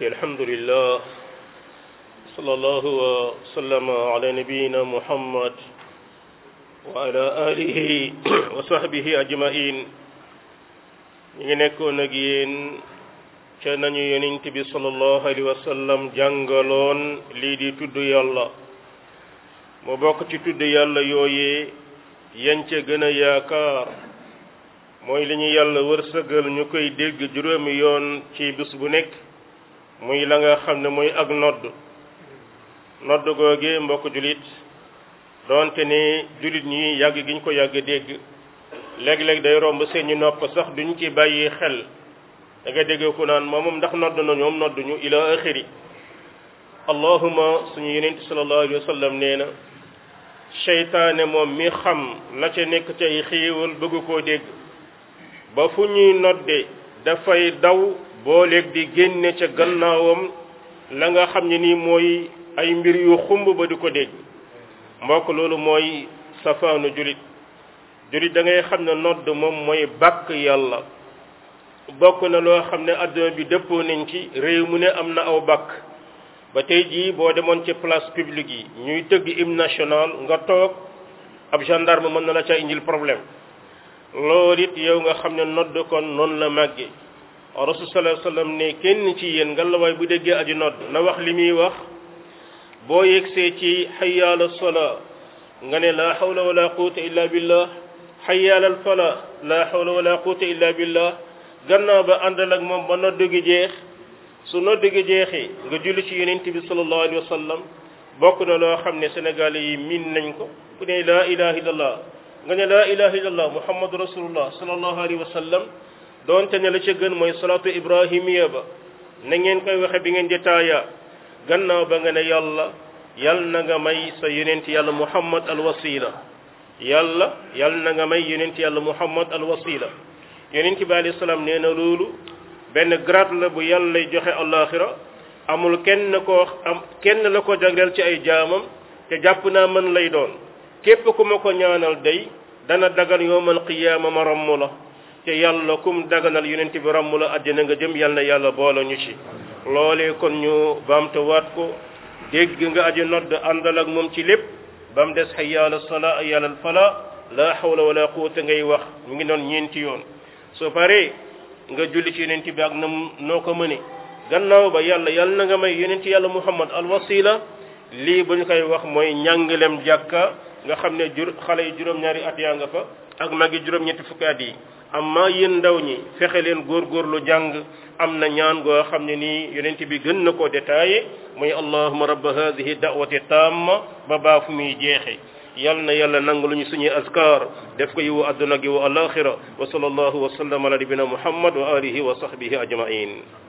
alhamdulillah sallallahu wa sallama ala nabiyina muhammad wa ala alihi wa sahbihi ajmain ñu ngi nekkoon ak yéen ca nañu yonent bi sallallahu alayhi wa sallam jàngaloon lii di tudd yàlla mu bokk ci tudd yàlla yooyee yan ca gën a yaakaar mooy li ñu yàlla wërsëgal ñu koy dégg juróomi yoon ci bis bu nekk muy la nga xam ne mooy ak nodd nodd googe mbokk julit doonte ne julit ñi yàgg gi ñu ko yàgg dégg léeg-léeg day romb seeni nopp sax duñ ci bàyyi xel da nga dégg ku naan moom ndax nodd na ñoom nodd ñu ila axiri allahuma suñu yonent sallallahu alayhi wa sallam nee na seytaane moom mi xam la ca nekk ci ay xéewal bëgg koo dégg ba fu ñuy nodde dafay daw booleeg di génne ca gannaawam la nga xam ne nii mooy ay mbir yu xumb ba di ko dégg mbokk loolu mooy safaanu julit julit da ngay xam ne nodd moom mooy bàkk yàlla bokk na loo xam ne adduna bi dëppoo nañ ci réew mu ne am na aw bàkk ba tey jii boo demoon ci place publique yi ñuy tëgg hymne national nga toog ab gendarme mën na la ca indil problème loolu it yow nga xam ne nodd kon noonu la màgge rasul sallallahu alayhi wasallam ne kenn ci yéen nga la waay bu déggee aji nodd na wax li muy wax boo yegsee ci hayya ala salaa nga ne la hawla wala quwwata illa billah hayya ala fala la hawla wala quwwata illa billah gannaaw ba àndal ak moom ba nodd gi jeex su nodd gi jeexee nga julli ci yonent bi sallallahu alayhi wa sallam bokk na loo xam ne sénégalais yi miin nañ ko ku ne laa ilaha illallah nga ne laa ilaha illallah muhammadu rasulullah sallallahu alayhi wa sallam doonte ne la ca gën mooy salaatu ibrahimiya ba na ngeen koy waxe bi ngeen di taaya gannaaw ba nga ne yàlla yal na nga may sa yonent yàlla muhammad al wasila yàlla yal na nga may yonent yàlla muhammad al wasila yonent bi alayhi salaam nee na loolu benn grade la bu yàlla lay joxe alaxira amul kenn koo am kenn la ko jagleel ci ay jaamam te jàpp naa mën lay doon képp ku ma ko ñaanal day dana dagan yowmal qiyaama ma ramm la te yàlla kum daganal yonent bi ramm la àddina nga jëm yàlla na yàlla boole ñu ci loolee kon ñu baamtuwaat ko dégg nga aji nodd àndal ak moom ci lépp ba mu des hayya ala salaa hayya ala falaa la hawla wala quwwata ngay wax mu ngi noon ñeenti yoon soo paree nga julli ci yonent bi ak na noo ko mëne gannaaw ba yàlla yàlla na nga may yonent yàlla muhammad al wasila lii bu ñu koy wax mooy njàngalem jàkka nga xam ne jur xale yi juróom-ñaari at yaa nga fa ak magi juróom-ñetti fukki at yi amma yéen ndaw ñi fexe leen góorgóorlu jàng am na ñaan goo xam ne nii yonent bi gën na koo détaillé muy allahuma rabba hadihi da'wati tamma ba baa fu muy jeexe yal na yàlla nangu lu ñu suñuy askar def ko yiwu adduna gi wa alaxira wa sallallahu wa sallam ala nabina muhammad wa alihi wa sahbihi ajmain